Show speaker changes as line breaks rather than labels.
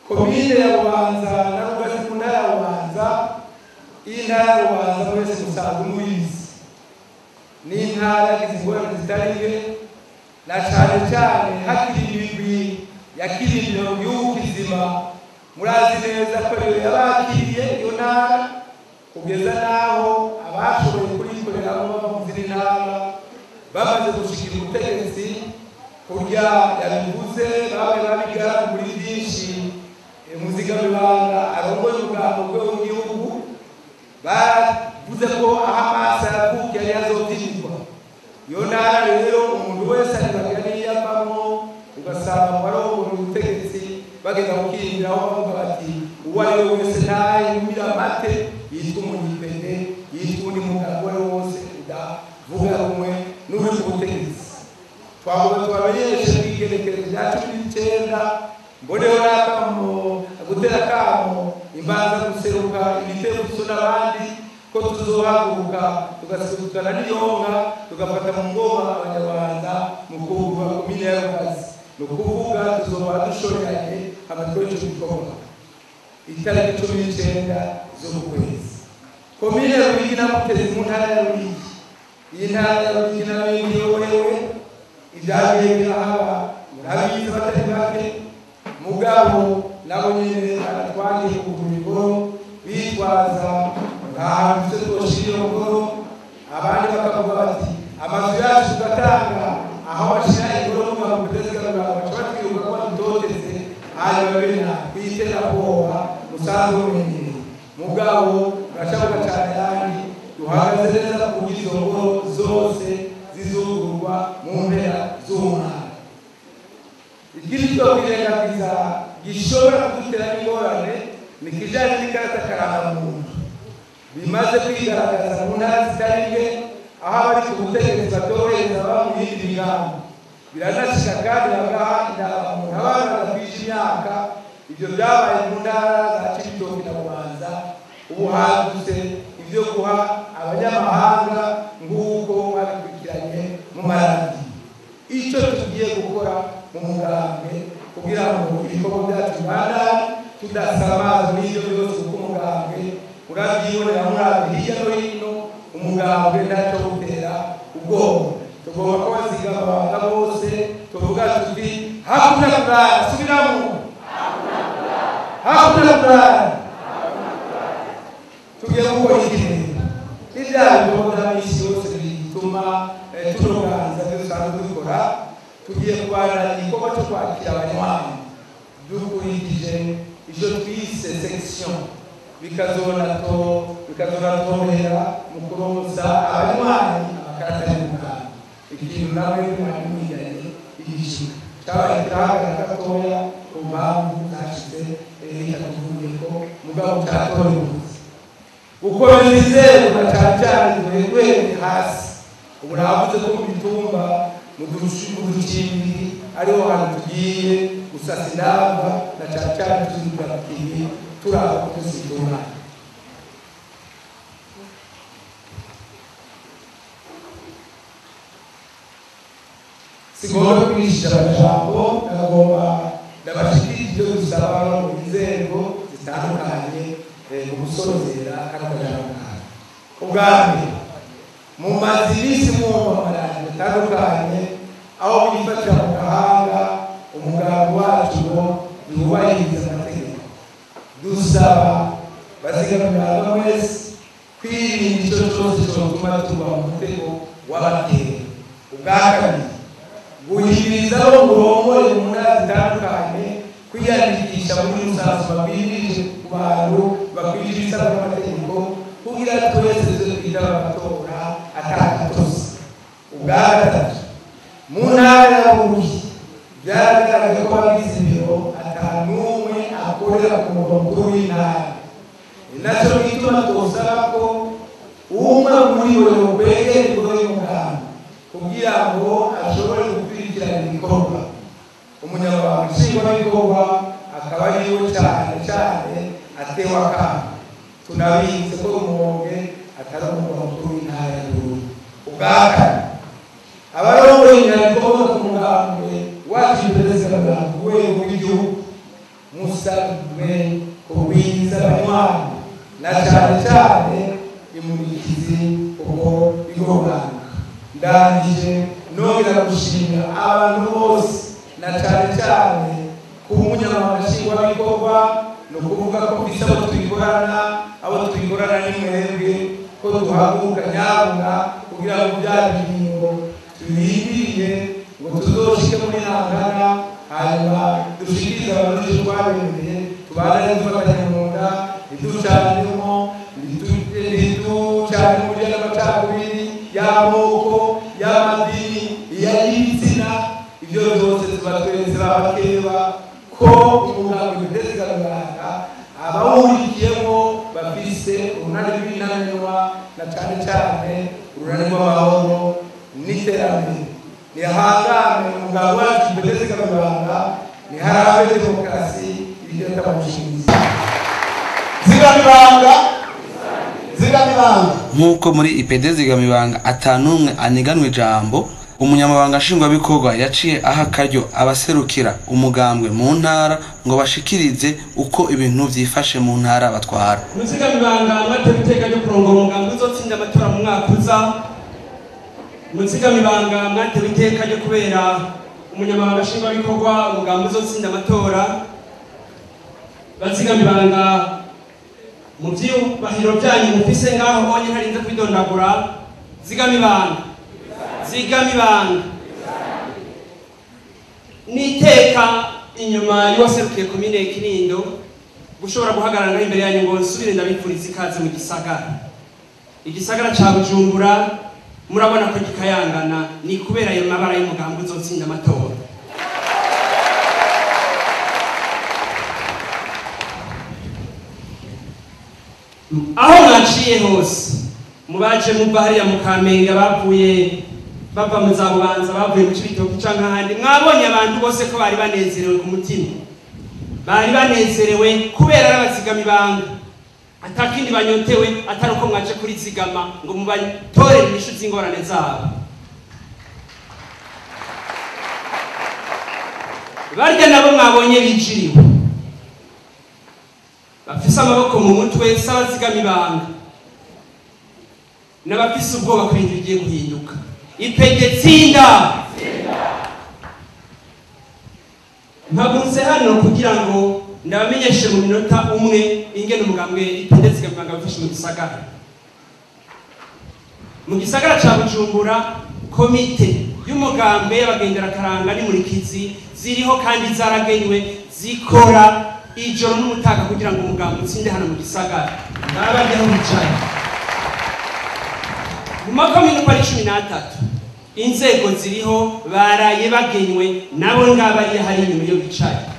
komine ya bubanza na rugari mu ntara ya bubanza iyi ntara ya bubanza mwese musanzwe muyizi ni intara yagize ingorane zitari nke na cyane cyane hakiri imigwi yakirindiro mu gihugu kizima murazi neza ko rero yabakiriye iyo ntara kugeza n'aho abashoboye kuyikoreramo bava mu zindi ntara bamaze gushikira ubutegetsi kurya yabivuze babaye babigara muri byinshi muzigamibanga arongoye umugambo bwe w'igihugu bavuze ko aho amaso yavuka yari yazobyirirwa iyo ntara rero umuntu wese aribagira n'iyo avamo ugasanga mu barongora ubutegetsi bagenda gukindiraho bavuga bati uwo ari we wese ntayumira amate yitwa umunyipene yitwa undi mugabo uwo ari we wose udavuga rumwe n'uri ku butegetsi twavuga tubamenyeshe bw'igenekerezo rya cumi n'icyenda mboneho n'akamo gutera akamo imbanza guseruka ibitego biso n'abandi ko tuzohaguruka tugaserukana n'iyonka tugafata mu ngoma abanyarwanda mu kuva komine ya rugazi ni ukuvuga tuzoba dushoreranye amatwi y'icyo gikorwa itariki cumi n'icyenda z'uku kwezi komine ya ruyigi na mutezi mu ntara ya ruyigi iyi ntara ya ruyigi nayo niyoborewe ibyagiye birahaba murabizi batari bake mugabo nabo nyine baratwangiye kugura ingoro bitwaza ngahantu twe twoshira iyo ngoro abandi bakavuga bati amazu yacu tugatanga aho bashira ingoro n'umwaka kutezigamira baca batwiruka ko badutoteze hanyuma bena kwiterabwoba musanzwe mumenyereye mugabo murashabuka cyane yandi duhagaze neza kugira izo ngoro zose zizugurwa mu mpera z'umwaka ikiritwa kwirengagiza gishobora kudutera n'ingorane ni kijanye n'ikarata karangamuntu bimaze kwigaragaza mu ntara zitari nke aho abari ku butegetsi batorohereza aba mu yindi migambi biranashika kandi bagaha indangamuntu abana badakwije imyaka ibyo byabaye mu ntara za cibitoki na bubanza ubu hadutse ibyo guha abanyamahanga nk'uko babikurikiranye mu maradiyo icyo tugiye gukora mu mugambi kugira ngo ibikorwa byacu bibandane tudasamaza n'ibyo byose kuko umugambi urabyibonera murabi hirya no hino umugambi ntacyo gutera ubwoba tugomba kubazigama abana bose tuvuga tuti hakuna kurara subiramo hakuna kurara tugiye gukora ikintu ibyaha bikorwa n'isi yose bituma tunoganza ibyo dusanzwe dukora tugiye kubana igikorwa cyo kwakira abanywanyi dukurikije icyo twise section bikazona to bikazona torohera mu kuronsa abanywanyi amakarata y'umuganga ikintu nawe mwari mwiganye igishika cyabaye kirahagarara gatoya ku mpamvu zashize bitatuvuye ko mugabo cyatorewe gukomeza inzego na cyane cyane duhereye hasi ubu navuze ko mu mitumba mu ducimbiri ariho hantu tugiye gusasa inamba na cyane cyane tuzidurakiye turaba ko tuzitunganya sigomba kwigisha amajambo ndagomba ndabashikira ibyo dusaba no mu nzego zitandukanye mu gusozera kano kajambo kawe ubwambere mumaze iminsi mwumva amaradiyo atandukanye aho bifatira mu gahanga umuganga wacu ngo yubahirize amategeko dusaba bazigamira wese kwirinda icyo cyose cyotuma tuba mu mutego w'abatera ubwa kabiri guhimiriza abo murongore mu ntara zitandukanye kwiyandikisha muri rusanzwe babwirije ku bantu bakwije ibisabwa n'amategeko kugira twese tuze twita amatora atandatuze ubwa gatatu mu ntara ya Bururi byaragaragaye ko abagize ibiro atanumwe akorera ku murwa mukuru w'intara ni nacyo gituma twosaba ko umwe muri bo yokwegera ibigo y'umuganga kugira ngo ashobore gukurikirana ibikorwa umunyamabanga nshingwabikorwa akaba ariwe cyane cyane atewe akamo tunabizi ko rumonge atari umurwa mukuru w'intara ya Bururi ubwa kane abarongoye inyandiko bo ku mugambi wacu perezida rwego rw'igihugu musa isabwe kugwiza abanywanyi na cyane cyane imurikizi uko igorana ndangije nongera gushimira abantu bose na cyane cyane ku munyamabanga nshingwabikorwa ni ukuvuga ko bisa abo tuyikorana abo tuyikorana ni mwebwe ko duhaguruka nyabuna kugira ngo bya biringo tubihindiriye ngo tuzoshike muri ntangana hanyuma dushikirize abarundi twabereye tubane dufatanye mu nda ntiducanemo ntiducane mu buryo n'amacakubiri y'amoko y'amadini y'ibitsina ibyo byose tuba tweretse abakeba ko umugambi w'indezigamibanga abawurikiyemo bafise urunani rw'inamenwa na cane cane urunani rw'amahoro n'iterambere nihangane umugabo wacu indezigamibanga niharabe demokarasi igenda mu nshinzi
zigamibanga zigamibanga
nk'uko muri ipd zigamibanga atanumwe aniganwa ijambo umunyamabanga nshingwabikorwa yaciye aha akaryo abaserukira umugambwe mu ntara ngo bashikirize uko ibintu vyifashe mu ntara batwara
muzigamibanga mwatewe iteka ryo kurongora umugambi uzotsinda amatora mu mwaka uza muzigamibanga mwatewe iteka ryo kubera umunyamabanga nshingwabikorwa umugambi uzotsinda amatora bazigamibanga mu vyubahiro vyanyu mufise ngaho bonye ntarinze kwidondagura zigamibanga zigamibanga niteka inyuma y'uwaserukiye komine kinindo gushobora guhagarara ngaho imbere yanyu ngo nsubire ndabipfuriza ikaze mu gisagara igisagara ca bujumbura murabona ko gikayangana ni kubera ayo mabara y'umugambi uzotsinda amatora aho mwaciye hose mubaje muva hariya mu kamenge bavuye bava mu za bubanza bavuye mu cibitoki canke ahandi mwabonye abantu bose ko bari banezerewe ku mutima bari banezerewe kubera ari abazigamibanga atakindi banyotewe atari uko mwaje kuri zigama ngo mubatorere inyishu z'ingorane zabo barya nabo mwabonye bijiriwe bafise amaboko mu mutwe s'abazigamibanga n'abafise ubwoba ko ibintu bigiye guhinduka ipege tsinda mpagurutse hano kugira ngo ndabamenyeshe mu minota umwe ingene umugambwe ipende zigamibanga bafashe mu gisagara mu gisagara ca bujumbura komite y'umugambi y'abagenderakaranga n'imurikizi ziriho kandi zaragenywe zikora ijoro n'umutaga kugira ngo umugambi utsinde hano mu gisagara nabajyaho bicaye mu makomine uko ari cumi n'atatu inzego ziriho baraye bagenywe nabo ngabo ariyo hari inyuma iyo bicaye